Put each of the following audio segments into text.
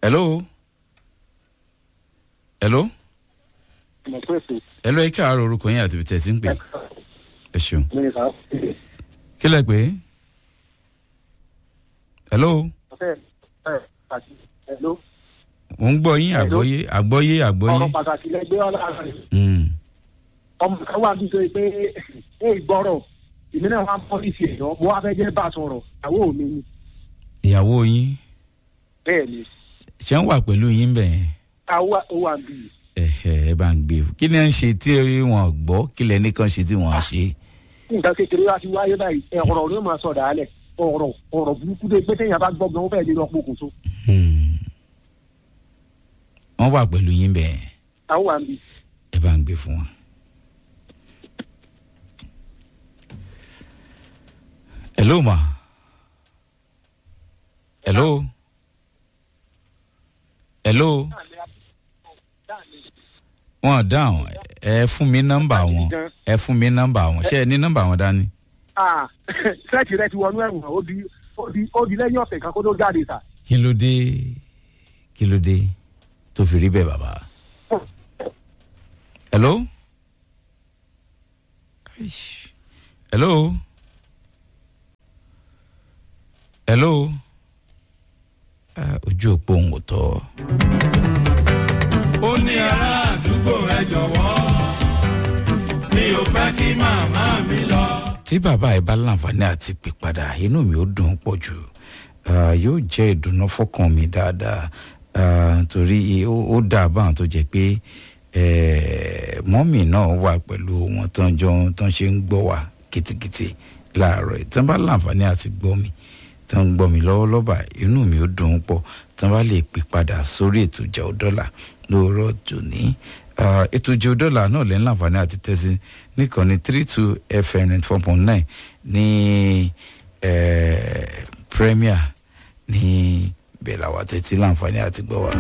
hello hello ọmọ pé ètò hello ẹ káàárọ̀ orúkọ yín àti ibi tẹ̀ tí ń pè ẹ ṣeun mínísà kí lẹ pé hello ọ̀fẹ́ ẹ̀ àti ẹ̀ló mo ń gbọ́ yín Hello? àgbọ́yé àgbọ́yé àgbọ́yé ọ̀rọ̀ pàtàkì lẹ́gbẹ́ ọ̀la rẹ̀ Mm. ọmọ kan wà bíi pé ẹ ìgbọ́rọ̀ èmi náà wà ń pọ́lísì ẹ̀ lọ mo wá fẹ́ jẹ́ bá a sọ̀rọ̀ ìyàwó mi ni ìyàwó yín bẹ́ẹ̀ ni ṣé ń wà pẹ̀lú yín bẹ́ẹ̀ àwa ó wà bí ẹ̀hẹ̀ ẹ bá ń gbé kí ni ẹ ń ṣe tí wọn gbọ́ kí lẹ nìkan ṣe tí wọn ṣe. nǹkan kékeré wá sí wáyé báyìí ẹ̀ ọ̀rọ̀ ló máa sọ̀dà alẹ̀ ọ̀rọ̀ ọ̀rọ̀ burúkú dé pé téèyàn bá gbọ́ gan ó fẹ́ lè lọ pokùnso Hmm. wọ́n wà pẹ̀lú yín bẹ́ẹ̀ àwọn wà bí ẹ bá ń gbé fún wọn. hello ma hello hello wọn dáhùn ẹ fún mi nọ́mbà wọn ẹ fún mi nọ́mbà wọn ṣé ẹ ní nọ́mbà wọn dání. ah sẹ́ẹ̀tì rẹ ti wọnú ẹ̀wọ̀n ó di ó di ó di lẹ́yìn ọ̀sẹ̀ kan kó tó jáde sà kí ló dé kí ló dé tó fi rí bẹ́ẹ̀ bàbá. hello Aish. hello hello Ah, ojú òpó òun ò tọ́. ó ní ará àdúgbò ẹ jọ̀wọ́ mi ò fẹ́ kí màmá mi lọ. tí bàbá ẹ bá láǹfààní àti pè padà inú mi ó dùn ún pọ̀ jù Ah, yóò jẹ́ ìdùnnú fọ́kàn mi dáadáa Ah, torí ó ó dà báwọn tó jẹ́ pé eh, mọ́mì náà wà pẹ̀lú wọn tán jọ tán ṣe ń gbọ́ wá kìtìkìtì láàárọ̀ yìí tán bá láǹfààní àti gbọ́ mi tán ń gbọ́ mi lọ́wọ́lọ́wọ́ báyìí inú mi ó dùn ún pọ̀ tán bá lè pè padà sórí ètò ìjà ọ̀dọ́là lóòrọ̀ tòní Ah, ètò ìjà ọ̀dọ́là náà lẹ́yìn láǹfààní àti tẹ́sí nìkànnì three two fm ninety four point nine ní eh, premier ní bẹ́ẹ̀ làwọn àtẹ̀tí láǹfààní àti gbọ́ wa.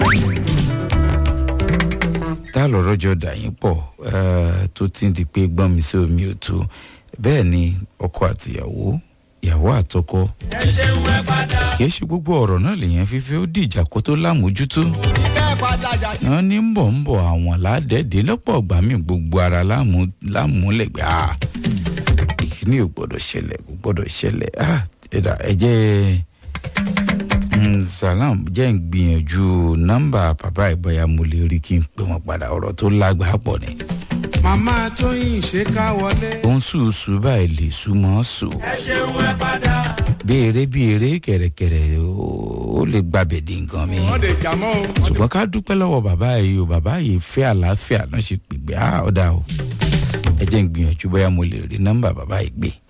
tá a lọ́rọ́ jọ dà yín pọ̀ eh, tó ti ń di pé gbọ́n mi sí omi ò tó bẹ́ẹ̀ ni ọkọ àtìyàwó ìyàwó àtọkọ ẹ ṣeun ẹ padà. kì í ṣe gbogbo ọ̀rọ̀ náà lèèyàn fífẹ́ ó dìjà kó tó lámójútó ìkẹ́ ẹ padà jà sí. wọn ní ń bọ̀ ń bọ̀ àwọn ládẹ́ẹ̀dẹ́ lọ́pọ̀ ọgbà mi gbogbo ara láàmú- láàmúlẹ̀gbẹ́ ah ìkíní ò gbọ́dọ̀ ṣẹlẹ̀ kò gbọ́dọ̀ ṣẹlẹ̀ ah ẹ̀dá ẹ̀jẹ̀ mm, salam jẹ́ ń gbìyànjú nọ́mbà bàbá ìbọ̀yà mo lè rí kí n pè wọ́n padà ọ̀rọ̀ tó lágbàá pọ̀ ni. màmá tóyìn ṣe ká wọlé. ó ń sùúsù báyìí lè súnmọ́ sùn ẹ ṣeun ẹ padà. bí eré bí eré kẹ̀rẹ̀kẹ̀rẹ̀ ó ó lè gbàbẹ̀ di nǹkan mi. wọ́n lè jà mọ́ o. ṣùgbọ́n ká dúpẹ́ lọ́wọ́ bàbá yìí o bàbá yìí fẹ́ àlàáfíà náà ṣe pègbè á ọ̀dà o ẹ jẹ́ ń gbìyànjú bóyá mo lè rí nọ́mbà bàbá yìí gbé